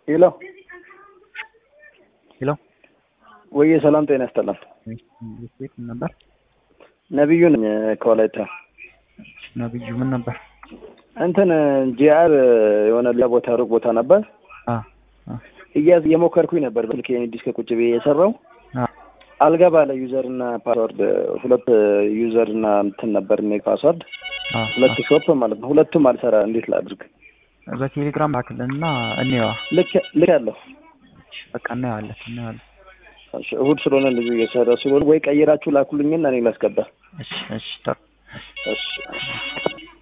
ሄሎ ሄሎ ወየ ሰላም ጤና ያስጠላል። ቤት ምን ነበር? ነቢዩ ነኝ ከወላይታ። ነብዩ ምን ነበር? እንትን ጂአር የሆነ ሌላ ቦታ ሩቅ ቦታ ነበር አ አ እያዝ የሞከርኩኝ ነበር በስልክ ዲስክ ቁጭ ብዬ የሰራው አ አልገባ ለ ዩዘር እና ፓስወርድ ሁለት ዩዘር እና እንትን ነበር እኔ ፓስወርድ አ ሁለት ሾፕ ማለት ነው። ሁለቱም አልሰራ እንዴት ላድርግ? በቴሌግራም ላክልንና እንየዋ። ልክ ልክ ያለሁ በቃ እናየዋለን እናየዋለን። እሺ፣ እሑድ ስለሆነ ልጁ እየሰራ ስለሆነ ወይ ቀይራችሁ ላኩልኝና እኔ ላስገባ። እሺ እሺ ጥሩ እሺ